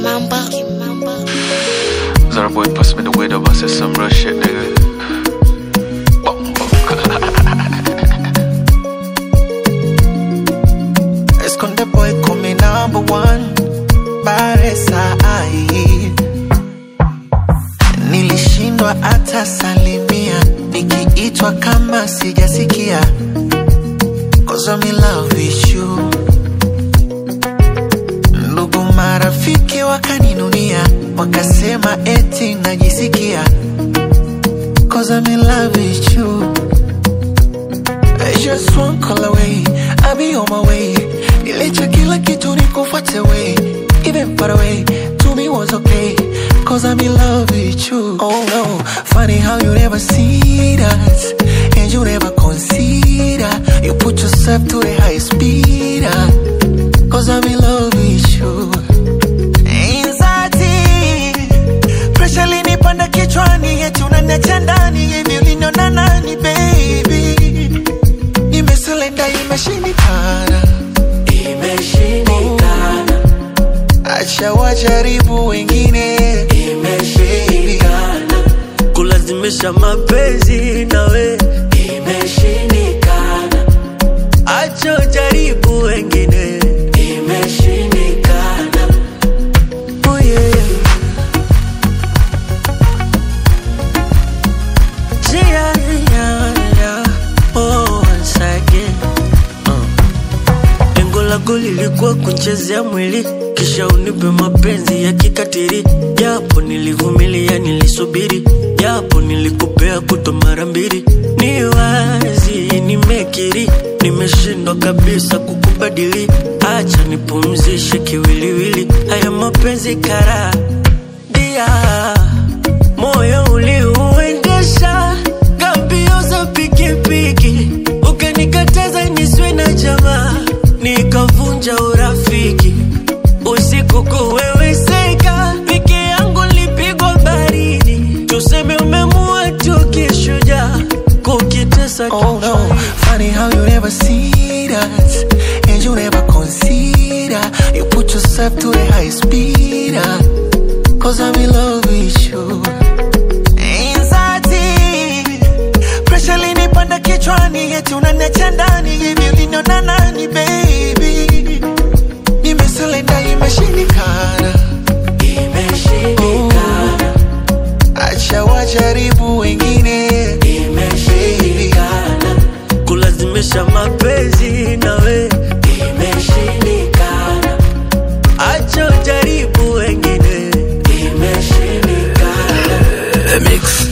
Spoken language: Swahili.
Kimamba. Zara boy pass me the weed up, I said some real shit, nigga. Bumbo. Esconde boy come number one Baresa ai Nilishindwa hata salimia Nikiitwa kama sijasikia Cause I'm in love with you Ndugu marafiki wakaninunia Wakasema eti najisikia Cause I'm in love with you I just one call away, I'll be on my way. Nilicha kila kitu nikufuate way, even far away. To me was okay, cause I'm in love with you. Oh no, funny how you never see that, and you never consider. You put yourself to the highest speed, ah, cause I'm in love with you. Anxiety, pressure linipanda kichwani, eti unaniacha ndani, hivi uliniona nani baby? Nimeselenda imeshindikana, imeshindikana. Acha wajaribu wengine, imeshindikana, kulazimisha mapenzi nawe imeshindikana, acha ujaribu wengine imeshindikana. oh yeah. Yeah, yeah, yeah. Oh, once again. Uh. Lengo lako lilikuwa kunchezea mwili kisha unipe mapenzi ya kikatiri, japo nilivumilia, nilisubiri, japo nilikupea kuto mara mbili. Ni wazi nimekiri, nimeshindwa kabisa kukubadili. Acha nipumzishe kiwiliwili, haya mapenzi kara dia moyo uliuendesha gambio za pikipiki, ukanikataza niswe na jamaa, nikavunja urafiki. Usiku kuweweseka, peke yangu lipigwa baridi, tuseme umemua tu kishujaa, kukitesa Oh no, funny how you never see that, and you never consider. You put yourself to the high speed, ah, cause I'm in love with you. Anxiety, pressure linipanda kichwani, eti unaniacha ndani, hivi uliniona nani baby? Nimeselenda imeshindikana, imeshindikana. Acha wajaribu wengine, imeshindikana. kulazimisha mapenzi nawe, Imeshindikana, acha ujaribu wengine. imeshindikana. The mix.